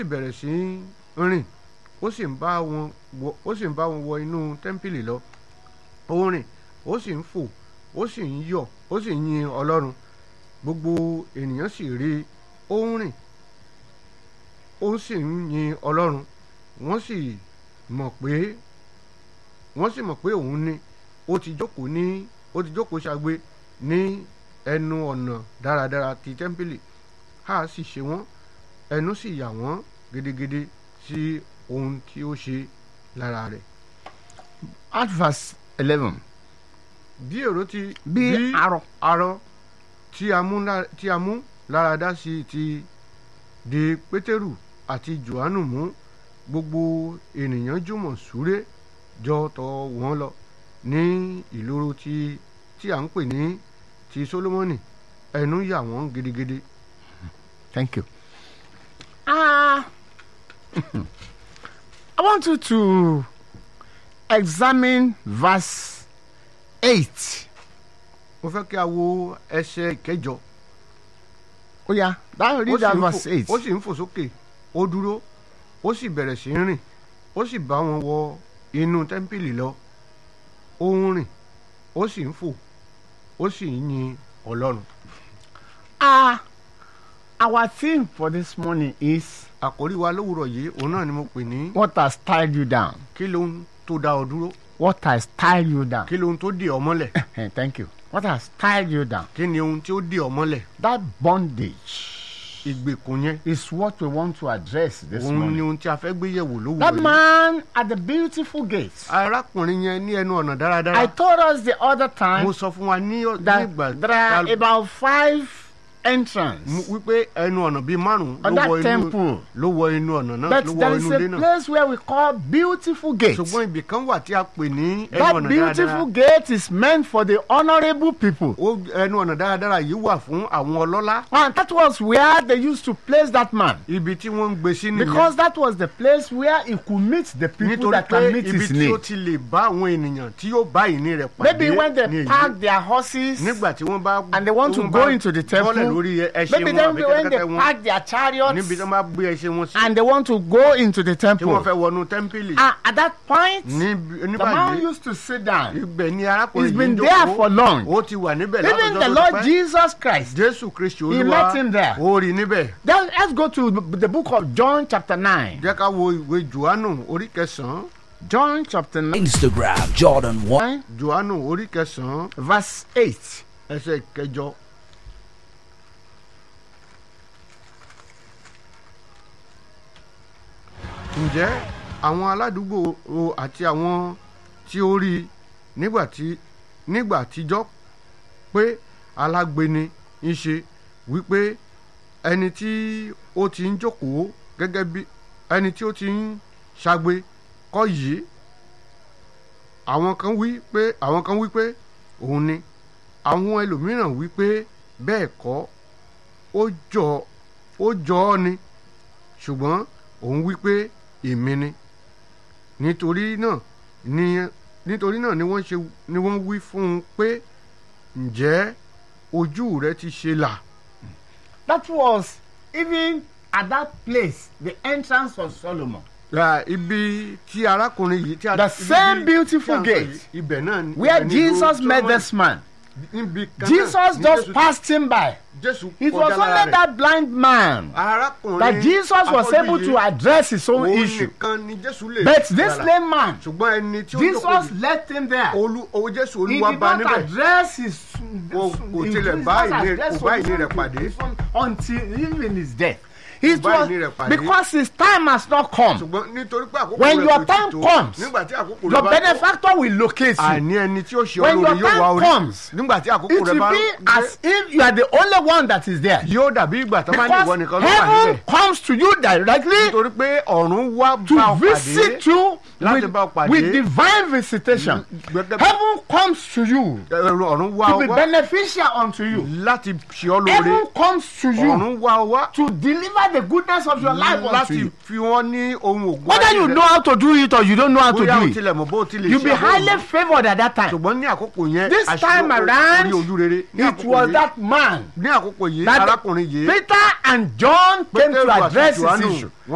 sì bẹ̀rẹ̀ sí í rìn ó sì ń bá wọn wọ ó sì ń bá wọn wọ inú tẹ́ḿpìlì lọ ó ń rìn ó sì ń fò ó sì ń yọ̀ ó sì ń yin ọlọ́run gbogbo ènìyàn sì rí i ó ń rìn ó sì ń yin ọlọ́run wọ́n sì mọ̀ pé wọ́n sì mọ̀ pé òun ni ó ti jókòó ní ó ti jókòó ṣagbe ní ẹnu ọ̀nà dáradára ti tẹ́ḿpìlì a sì ṣe wọ́n ẹnu sì yà wọ́n gidigidi sí ohun tí ó ṣe lára rẹ̀. At verse 11. bí èrò ti Bí arọ. arọ tí a mú lá- tí a mú láradá sí ti di pétérù àti johannu mú gbogbo ènìyàn jùmọ̀ súré jọ tọ̀ wọ́n lọ ní ìloro tí tí à ń pè ní ti solomoni ẹnu yà wọ́n gidigidi. Thank you. Ah, I want you to examine verse 8. mo fẹ́ kí a wo ẹsẹ̀ ìkẹjọ. Oh, yeah, that, ó read sì that ń verse fò- 8. ó sì ń fò sókè ó dúró ó sì bẹ̀rẹ̀ sí í rìn ó sì bá wọn wọ inú tẹ́ḿpìlì lọ ó ń rìn ó sì ń fò ó sì ń yin ọlọ́run. Ah, our theme for this morning is àkórí wa lówùrọ̀ yìí òun náà ni mo pè ní what has tied you down? kí lóhun tó dá ọ dúró What has tied you down? kí lóhun tó dè ọ mọ́lẹ̀ Eh, Thank you. What has tied you down? kí ni ohun tí ó dè ọ mọ́lẹ̀ That bondage ìgbèkùn yẹn is what we want to address this òun ni morning. ohun tí a fẹ́ gbé yẹ̀wò That lówùrọ̀ yìí. man at the beautiful gate. arákùnrin yẹn ní ẹnu ọ̀nà I dáradára told us the other time mo sọ fún wa ní ní that ìgbà there are tá- about five entrance. mú- wípé ẹnu ọ̀nà bíi márùn-ún On ló that wọ inú temple. ló wọ inú ọ̀nà náà But ló wọ there inú is ilé a náà place where we call beautiful gate. ṣùgbọ́n ibì kan wà tí a pè ní ẹnu That ọ̀nà beautiful dáradára gate is meant for the honorable people. Ó- ẹnu ọ̀nà dáradára yìí wà fún àwọn ọlọ́lá And that was where they used to place that man. ibi tí wọ́n ń gbé sí Because nìyẹn that was the place where he could meet the people nítorí that pé can meet ibi his tí ó need. ti lè bá àwọn ènìyàn tí yóò bá ìní rẹ̀ pàdé Maybe when they ní èyí. park their horses, nígbà tí wọ́n bá and they want to wọ́n go bá into the bọ́lẹ̀ temple, lórí ẹṣin maybe wọn then àbí when they kẹ́tẹ́kẹ́tẹ́ wọn park their chariots níbi tí wọ́n bá gbé ẹṣin wọn sí and they want to go into the tí wọ́n temple, fẹ́ wọnú tẹ́ḿpìlì ah, at that point, níbi- the nígbà man yìí used to sit down. ibẹ̀ ni arákùnrin He's yìí been ń there jókòó for long. ó ti wà níbẹ̀ Even látọjọ́ the tó Lord pẹ́. Jesus Christ. jésù kristi He olúwa met him there. ó rí níbẹ̀ Then let's go to the book of John, chapter 9. jẹ́ ká wo ìwé johannu orí kẹsàn-án John, chapter 9, Instagram Jordan One. johannu orí kẹsàn-án verse 8. ẹsẹ̀ kẹjọ. ǹjẹ́ àwọn aládùúgbò o àti àwọn tí ó rí i nígbà tí nígbà àtijọ́ pé alágbèni ń ṣe wípé ẹni tí ó ti ń jókòó gẹ́gẹ́ bí ẹni tí ó ti ń ṣagbe kọ́ yìí àwọn kan wí pé àwọn kan wí pé òun ni àwọn ẹlòmíràn wí pé bẹ́ẹ̀ kọ́ ó jọ ó jọ ọ́ ni ṣùgbọ́n òun wí pé èmi ni nítorí náà ni nítorí náà ni wọ́n ṣe ni wọ́n wí fún un pé ǹjẹ́ ojú rẹ ti ṣe là That was even at that place, the entrance of Solomon. ra ibi tí arákùnrin yìí tí a The ibi same tí- beautiful tí a ń sọ gate yìí, ibẹ̀ náà ni- Where ibẹ̀ ni Jesus ìlú met Solomon. this man. Níbi kan náà Jesus ni just Jésù- passed him by. Jésù It was kọjá lára only rẹ̀. that blind man arákùnrin that Jesus was afọ́jú able yìí, to address his own òun issue. nìkan ni Jésù lè But this gbàlà. lame man, ṣùgbọ́n ẹni tí ó jókòó Jesus yìí, left him there. olú owó Jésù He olúwa did bá not níbẹ̀ address his. Kò- kò he tilẹ̀ did bá not ìní- address kò bá ìní solution rẹ̀ to pàdé. this one Until even his death. It bá was ìní rẹ̀ pàdé. because his time has not come. ṣùgbọ́n nítorí pé àkókò When rẹ̀ your kò time tí tó comes, nígbà tí àkókò rẹ̀ Your bá tó benefactor will locate you. àní ẹni tí ó ṣe When olóore your yóò wá time orí comes, nígbà tí àkókò It rẹ̀ will bá be dé, as if you are the only one that is there. yóò dàbí ìgbà tó bá ní ìwọ Because nìkan ló wà heaven níbẹ̀ comes to you directly nítorí pé ọ̀run wá bá to ọ pàdé visit you láti with, bá ọ pàdé. with divine visitation. Gẹ́gẹ́ bí- Heaven comes to you ẹ̀rọ ọ̀run wá to ọ be wá beneficial unto you. láti ṣe ọ lóore Heaven comes to you ọ̀run wá ọ wá to deliver the goodness of your life unto láti you. fi wọ́n ní ohun ògùn Whether ayé you rẹ. know how to do it or you don't know how to bóyá o do it, tilẹ̀ mọ̀ bó o ti lè you'll be ṣe àbọ̀ highly òun. favored at that time. ṣùgbọ́n ní àkókò yẹn This àṣírí time orí around, ojú rere ní It àkókò was yìí that man ní àkókò yìí that arákùnrin yìí Peter and John came Pétérù to àti address his Jòhánù, issue. wọ́n